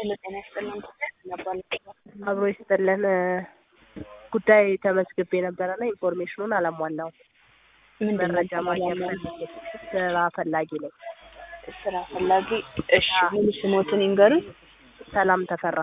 ሄሎ ጤና ይስጥልን ነባል አብሮ ይስጥልን ጉዳይ ተመዝግቤ ነበረና ኢንፎርሜሽኑን አላሟላውም። ምንድን ነው መረጃ ማግኘት ፈልጌ ስራ ፈላጊ ነኝ። ስራ ፈላጊ? እሺ ሙሉ ስሞትን ይንገሩኝ። ሰላም ተፈራ።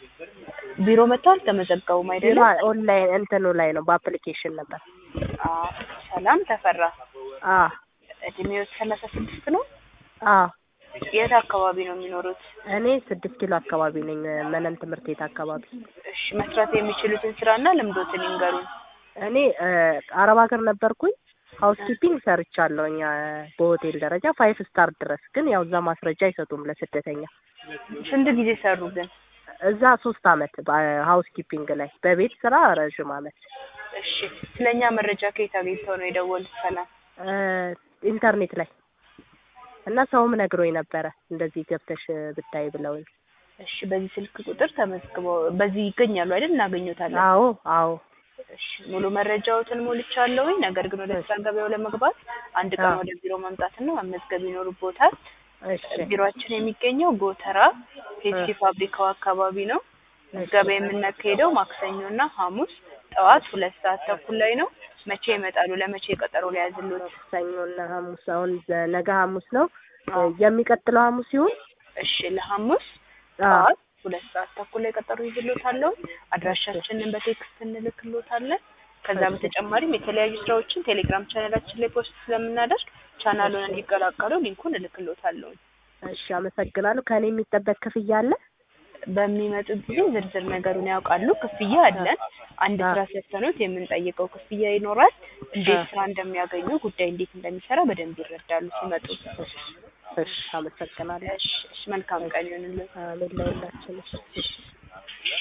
ቢሮ መጥተው አልተመዘገቡም አይደለም? ኦንላይን እንትኑ ላይ ነው በአፕሊኬሽን ነበር። አዎ ሰላም ተፈራ። አ እድሜዎት ሰላሳ ስድስት ነው? አ የት አካባቢ ነው የሚኖሩት? እኔ ስድስት ኪሎ አካባቢ ነኝ፣ መነን ትምህርት ቤት አካባቢ። እሺ መስራት የሚችሉትን ስራና ልምዶትን ይንገሩኝ። እኔ አረብ ሀገር ነበርኩኝ። ሀውስ ኪፒንግ ሰርቻለሁኝ በሆቴል ደረጃ ፋይቭ ስታር ድረስ። ግን ያው እዛ ማስረጃ አይሰጡም ለስደተኛ። ስንት ጊዜ ሰሩ ግን? እዛ ሶስት አመት ሀውስ ኪፒንግ ላይ፣ በቤት ስራ ረዥም አመት። እሺ ስለኛ መረጃ ከየት አግኝተው ነው የደወሉት? ሰላም ኢንተርኔት ላይ እና ሰውም ነግሮኝ ነበረ እንደዚህ ገብተሽ ብታይ ብለውኝ። እሺ በዚህ ስልክ ቁጥር ተመዝግበው በዚህ ይገኛሉ አይደል? እናገኘታለን። አዎ አዎ እሺ ሙሉ መረጃዎትን ሞልቻለሁኝ። ነገር ግን ወደ ስራ ገበያው ለመግባት አንድ ቀን ወደ ቢሮ መምጣትና መመዝገብ ይኖርቦታል። እሺ ቢሮአችን የሚገኘው ጎተራ ፔፕሲ ፋብሪካው አካባቢ ነው። ምዝገባ የምናካሄደው ማክሰኞና ሐሙስ ጠዋት ሁለት ሰዓት ተኩል ላይ ነው። መቼ ይመጣሉ? ለመቼ ቀጠሮ ሊያዝሉት? ሰኞና ሐሙስ አሁን ነገ ሐሙስ ነው። የሚቀጥለው ሐሙስ ይሁን። እሺ ለሐሙስ ጠዋት ሁለት ሰዓት ተኩል ላይ ቀጠሮ ይዝሎታለሁ። አድራሻችንን በቴክስት እንልክሎታለን። ከዛ በተጨማሪም የተለያዩ ስራዎችን ቴሌግራም ቻናላችን ላይ ፖስት ስለምናደርግ ቻናሉን እንዲቀላቀሉ ሊንኩን እልክሎታለሁ። እሺ አመሰግናለሁ። ከኔ የሚጠበቅ ክፍያ አለ? በሚመጡ ጊዜ ዝርዝር ነገሩን ያውቃሉ። ክፍያ አለን። አንድ ስራ ሰርተኖት የምንጠይቀው ክፍያ ይኖራል። እንዴት ስራ እንደሚያገኙ ጉዳይ እንዴት እንደሚሰራ በደንብ ይረዳሉ ሲመጡ። እሺ አመሰግናለሁ። እሺ መልካም ቀን ይሁንልን። አሜን ለሁላችንም።